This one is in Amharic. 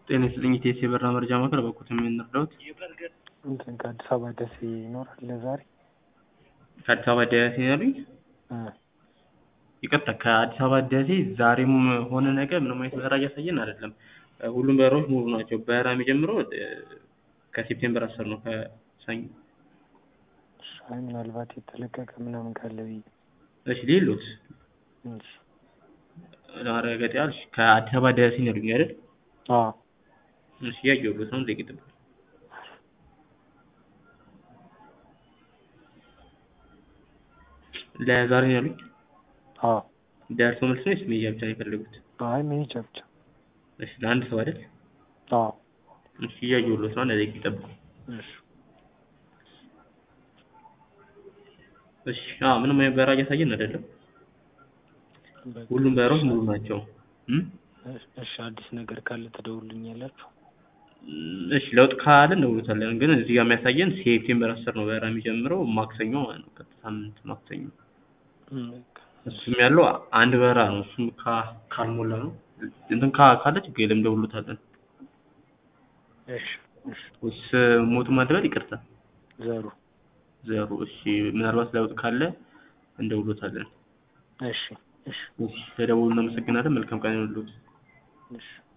ጤና ይስጥልኝ ኢቴስ የበረራ መረጃ ማዕከል በኩት የምንረዳውት እንትን ከአዲስ አበባ ደሴ ይኖራል ለዛሬ? ከአዲስ አበባ ደሴ ያሉኝ እ ይቅርታ ከአዲስ አበባ ደሴ ዛሬም ሆነ ነገ ምንም አይነት በረራ እያሳየን አይደለም። ሁሉም በረራዎች ሙሉ ናቸው። በረራ የሚጀምረው እ ከሴፕቴምበር አስር ነው ከሰኞ። እሺ፣ አይ ምናልባት የተለቀቀ ምናምን ካለ ብዬ እሺ ሌሎስ እሺ። ለማረጋገጥ ያህል እሺ፣ ከአዲስ አበባ ደሴ ነው ያሉኝ አይደል? አዎ እሺ እያየሁት ነው። ደቂቅ ጥብቅ ለዛሬ ነው ያሉኝ። አዎ ደርሶ መልስ ነው ወይስ መሄጃ ብቻ ነው የፈለጉት? አይ መሄጃ ብቻ። እሺ ለአንድ ሰው አይደል? አዎ እሺ እያየሁት ነው። ለደቂቅ ጠብቁ። እሺ እሺ አዎ ምንም አይነት በረራ እያሳየን አይደለም። በቃ ሁሉም በረራዎች ሙሉ ናቸው። እም? እሺ አዲስ ነገር ካለ ትደውሉልኛላችሁ? እሺ ለውጥ ካለ እንደውሉታለን። ግን እዚህ ጋር የሚያሳየን ሴፕቴምበር አስር ነው በረራ የሚጀምረው ማክሰኞ ማለት ነው። ቀጥታ ሳምንት ማክሰኞ እም፣ በቃ እሱም ያለው አንድ በረራ ነው። እሱም ካ- ካልሞላ ነው እንትን ካ- ካለ ችግር የለም እንደውሉታለን። እሺ እሺ። እስ ሞቱ ማድረግ ይቅርታ ዘሩ ዘሩ እሺ ምናልባት ለውጥ ካለ እንደውሉታለን። እሺ እሺ እሺ ተደውሉ እናመሰግናለን። መልካም ቀን ይሁንልዎት። እሺ